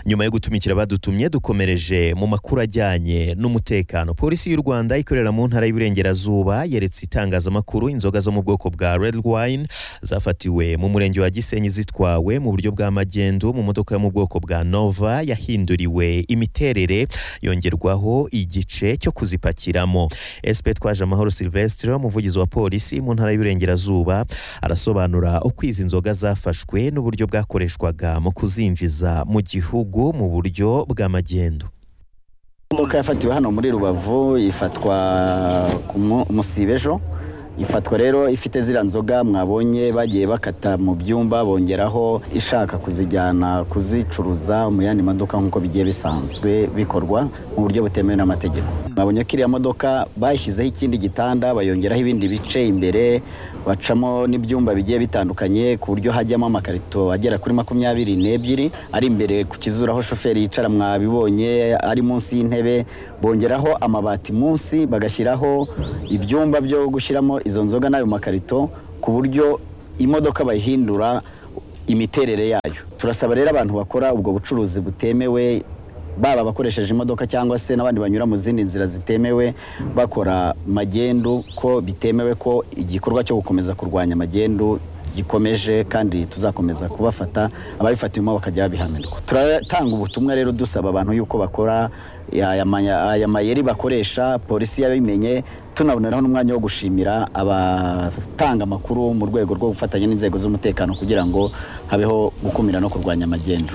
nyuma yo gutumikira badutumye dukomereje mu makuru ajyanye n'umutekano polisi y'u rwanda ikorera mu ntara y'iburengerazuba yeretse itangazamakuru inzoga zo mu bwoko bwa red wine zafatiwe mu murenge wa gisenyi zitwawe mu buryo bwa magendu mu modoka yo mu bwoko bwa nova yahinduriwe imiterere yongerwaho igice cyo kuzipakiramo sp twaje amahoro silvestre umuvugizi wa polisi mu ntara y'iburengerazuba arasobanura uko izi nzoga zafashwe n'uburyo bwakoreshwaga mu kuzinjiza mu gihugu mu buryo bwa magendu imodoka yafatiwe hano muri rubavu ifatwa ku mu- musiba ejo ifatwa rero ifite ziriya nzoga mwabonye bagiye bakata mu byumba bongeraho ishaka kuzijyana kuzicuruza mu yandi maduka nk'uko bigiye bisanzwe bikorwa mu buryo butemewe n'amategeko mwabonye ko iriya modoka bashyizeho ikindi gitanda bayongeraho ibindi bice imbere bacamo n'ibyumba bigiye bitandukanye ku buryo hajyamo amakarito agera kuri makumyabiri n'ebyiri ari imbere ku kizuru aho shoferi yicara mwabibonye ari munsi y'intebe bongeraho amabati munsi bagashyiraho ibyumba byo gushyiramo izo nzoga n'ayo makarito ku buryo imodoka bayihindura imiterere yayo turasaba rero abantu bakora ubwo bucuruzi butemewe baba abakoresheje imodoka cyangwa se n'abandi banyura mu zindi nzira zitemewe bakora magendu ko bitemewe ko igikorwa cyo gukomeza kurwanya magendu gikomeje kandi tuzakomeza kubafata ababifatiwemo bakajya babihanirwa turatanga ubutumwa rero dusaba abantu yuko bakora aya maya- aya mayeri bakoresha polisi yabimenye tunaboneraho n'umwanya wo gushimira abatanga amakuru mu rwego rwo gufatanya n'inzego z'umutekano kugira ngo habeho gukumira no kurwanya magendu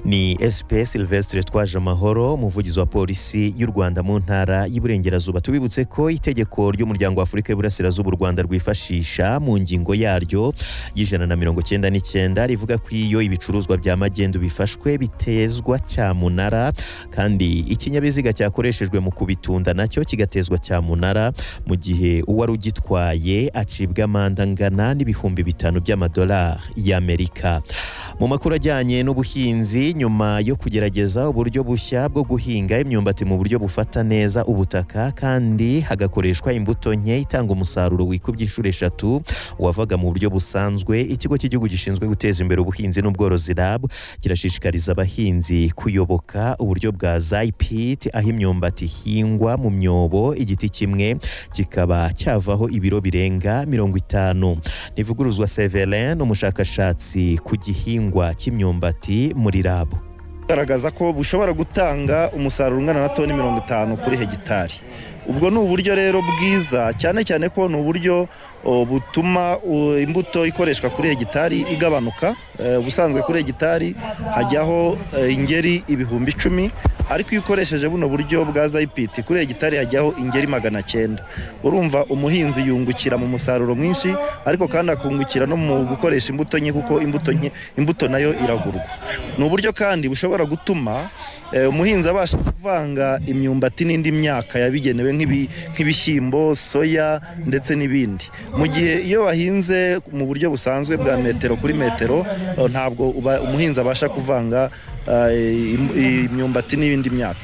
ni sp silvestre twaje amahoro umuvugizi wa polisi y'u rwanda mu ntara y'iburengerazuba tubibutse ko itegeko ry'umuryango wa afurika y'iburasirazuba u rwanda rwifashisha mu ngingo yaryo y'ijana na mirongo cyenda n'icyenda rivuga ko iyo ibicuruzwa bya magendu bifashwe bitezwa cyamunara kandi ikinyabiziga cyakoreshejwe mu kubitunda nacyo kigatezwa cyamunara mu gihe uwari ugitwaye acibwa amande angana n'ibihumbi bitanu by'amadolari y'amerika mu makuru ajyanye n'ubuhinzi nyuma yo kugerageza uburyo bushya bwo guhinga imyumbati mu buryo bufata neza ubutaka kandi hagakoreshwa imbuto nke itanga umusaruro wikubye inshuro eshatu wavaga mu buryo busanzwe ikigo cy'igihugu gishinzwe guteza imbere ubuhinzi n'ubworozi RAB kirashishikariza abahinzi kuyoboka uburyo bwa zayipiti aho imyumbati ihingwa mu myobo igiti kimwe kikaba cyavaho ibiro birenga mirongo itanu ntivuguruzwa Severin umushakashatsi ku gihingwa cy'imyumbati muri rabu garagaza ko bushobora gutanga umusaruro ungana na toni mirongo itanu kuri hegitari ubwo ni uburyo rero bwiza cyane cyane ko ni uburyo o, butuma o, imbuto ikoreshwa kuri hegitari igabanuka Eh, ubusanzwe kuri hegitari hajyaho eh, ingeri ibihumbi icumi ariko iyo ukoresheje buno buryo bwa zayipiti kuri hegitari hajyaho ingeri magana cyenda urumva umuhinzi yungukira mu musaruro mwinshi ariko kandi akungukira no mu gukoresha imbuto nke kuko imbuto nke imbuto nayo iragurwa ni uburyo kandi bushobora gutuma eh, umuhinzi abasha kuvanga imyumbati n'indi myaka yabigenewe nk'ibi- nk'ibishyimbo soya ndetse n'ibindi mu gihe iyo wahinze mu buryo busanzwe bwa metero kuri metero eh, ntabwo uba- umuhinzi abasha kuvanga eh, im- imyumbati n'ibindi myaka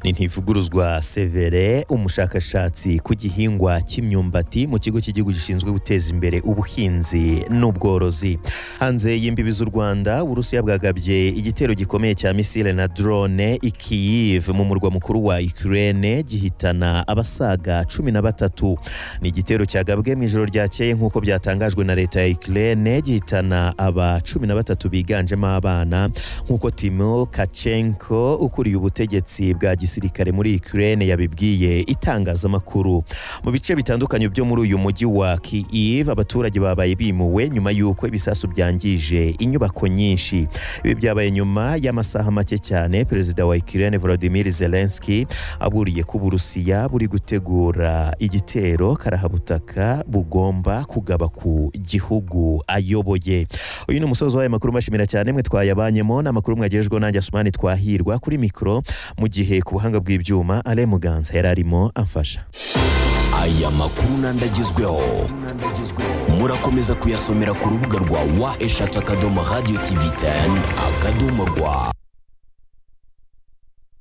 ni ntivuguruzwa severe umushakashatsi ku gihingwa cy'imyumbati mu kigo cy'igihugu gishinzwe guteza imbere ubuhinzi n'ubworozi hanze y'imbibi z'u rwanda uburusiya bwagabye igitero gikomeye cya misile na drone i Kyiv mu murwa mukuru wa Ukraine gihitana abasaga cumi na batatu ni igitero cyagabwe mu ijoro ryakeye nk'uko byatangajwe na leta ya Ukraine gihitana aba cumi na batatu biganjemo abana nk'uko Timur Kachenko ukuriye ubutegetsi bwa gisirikare muri Ukraine yabibwiye itangazamakuru mu bice bitandukanye byo muri uyu mujyi wa Kyiv abaturage babaye bimuwe nyuma y'uko ibisasu byangije inyubako nyinshi ibi byabaye nyuma y'amasaha make cyane perezida wa Ukraine Volodymyr Zelensky aburiye ko Uburusiya buri gutegura igitero karahabutaka bugomba kugaba ku gihugu ayoboye uyu ni umusozi w'aya makuru mbashimira cyane mwe twayabanyemo ni amakuru mwagejejweho nanjye Asumani Twahirwa kuri mikoro mu gihe ku buhanga bw'ibyuma Ale Muganza yari arimo amfasha aya makuru n'andi agezweho murakomeza kuyasomera ku rubuga rwa wa eshatu akadomo radiyo tivi teni akadomo rwa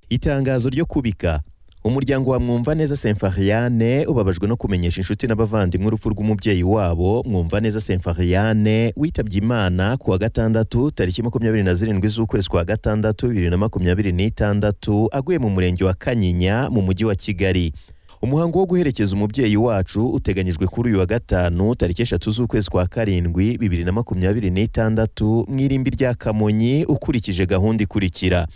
itangazo ryo kubika umuryango wa mwumvaneza semfariane ubabajwe no kumenyesha inshuti n'abavandimwe urupfu rw'umubyeyi wabo mwumvaneza semfariane witabye imana ku wa gatandatu tariki makumyabiri na zirindwi z'ukwezi kwa gatandatu bibiri na makumyabiri n'itandatu aguye mu murenge wa kanyinya mu mujyi wa kigali umuhango wo guherekeza umubyeyi wacu uteganyijwe kuri uyu wa gatanu tariki eshatu z'ukwezi kwa karindwi bibiri na makumyabiri n'itandatu mu irimbi rya kamonyi ukurikije gahunda ikurikira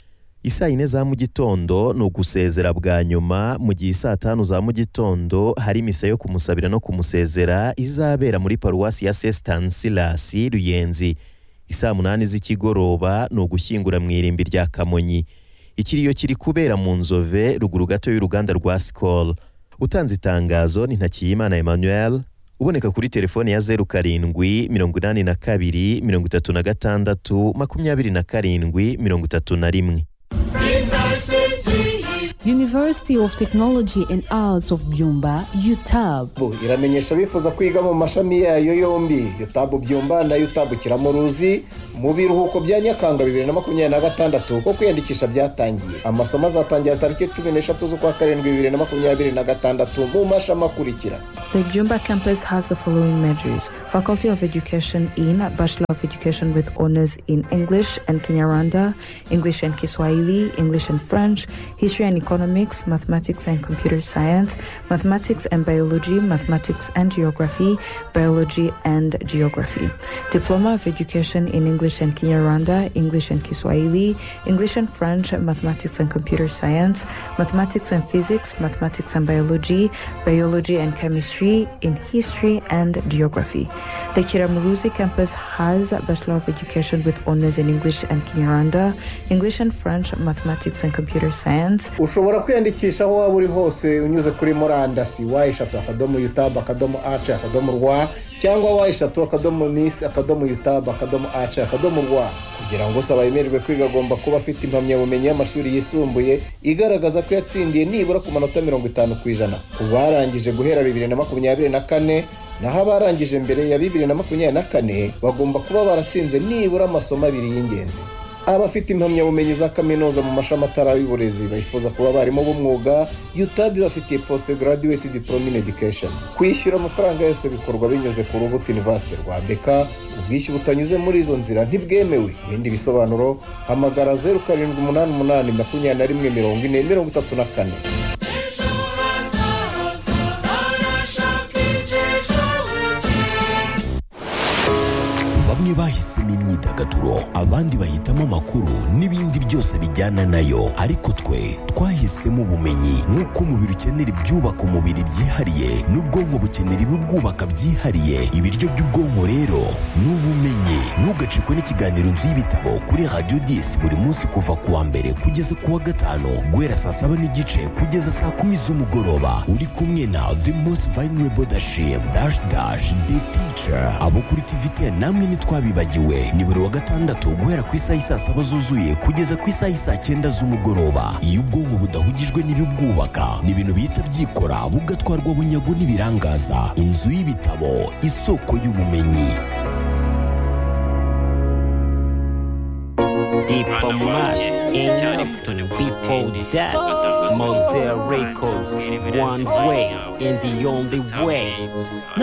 isaa yine za mu gitondo ni ugusezera bwa nyuma mu gihe saa tanu za mu gitondo hari misa yo kumusabira no kumusezera izabera muri paruwasi ya sesitansilasi ruyenzi isaa munani z'ikigoroba ni ugushyingura mu irimbi rya kamonyi ikiriyo kiri kubera mu nzove ruguru gato y'uruganda rwa sikoro utanze itangazo ni ntakiyimana emmanuel uboneka kuri telefoni ya zeru karindwi mirongo inani na kabiri mirongo itatu na gatandatu makumyabiri na karindwi mirongo itatu na rimwe University of Technology and Arts of Byumba, UTAB. UTAB iramenyesha abifuza kwiga mu mashami yayo yombi UTAB Byumba na UTAB Kiramuruzi mu biruhuko bya Nyakanga bibiri na makumyabiri na gatandatu kuko kwiyandikisha byatangiye amasomo azatangira tariki cumi n'eshatu z'ukwa karindwi bibiri na makumyabiri na gatandatu mu mashami akurikira The Byumba campus has the following majors Faculty of Education in Bachelor of Education with honors in English and Kinyarwanda, English and Kiswahili, English and French, History and Economics, Mathematics and Computer Science, Mathematics and Biology, Mathematics and Geography, Biology and Geography. Diploma of Education in English and Kinyarwanda, English and Kiswahili, English and French, Mathematics and Computer Science, Mathematics and Physics, Mathematics and Biology, Biology and Chemistry, in History and Geography. The Kiramuruzi campus has Bachelor of Education with honors in English and Kinyarwanda, English and French, Mathematics and Computer Science, ushobora kwiyandikisha aho waba uri hose unyuze kuri murandasi wa eshatu akadomo yutabu akadomo ace akadomo rwa cyangwa wa eshatu akadomo nisi akadomo yutabu akadomo ace akadomo rwa kugira ngo usaba yemererwe kwiga agomba kuba afite impamyabumenyi y'amashuri yisumbuye igaragaza ko yatsindiye nibura ku manota mirongo itanu ku ijana ku barangije guhera bibiri na makumyabiri na kane naho abarangije mbere ya bibiri na makumyabiri na kane bagomba kuba baratsinze nibura amasomo abiri y'ingenzi abafite impamyabumenyi za kaminuza mu mashami atari y'uburezi bifuza kuba abarimu b'umwuga utab bafitiye post graduate diploma in education kwishyura amafaranga yose bikorwa binyuze ku rubuto university rwa bk ubwishyu butanyuze muri izo nzira ntibwemewe ibindi bisobanuro hamagara zeru karindwi umunani umunani makumyabiri na rimwe mirongo ine mirongo itatu na kane bamwe bahisemo imyidagaduro abandi bahitamo amakuru n'ibindi byose bijyana nayo ariko twe twahisemo ubumenyi nk'uko umubiri ukenera ibyubaka umubiri byihariye n'ubwonko bukenera ibibwubaka byihariye ibiryo by'ubwonko rero ni ubumenyi ntugacikwe n'ikiganiro nzu y'ibitabo kuri radiyo disi buri munsi kuva ku wa mbere kugeza ku wa gatanu guhera saa saba n'igice kugeza saa kumi z'umugoroba uri kumwe na the most vulnerable dashim dash dash the teacher abo kuri tivite namwe ni ntitwabibagiwe ni buri wa gatandatu guhera ku isaha y'i saa saba zuzuye kugeza ku isaha y'i saa cyenda z'umugoroba iyo ubwonko budahugijwe n'ibibwubaka ni ibintu bihita byikora bugatwarwa bunyago n'ibirangaza inzu y'ibitabo isoko y'ubumenyi Before that, Mosaic Records, one way and the only way.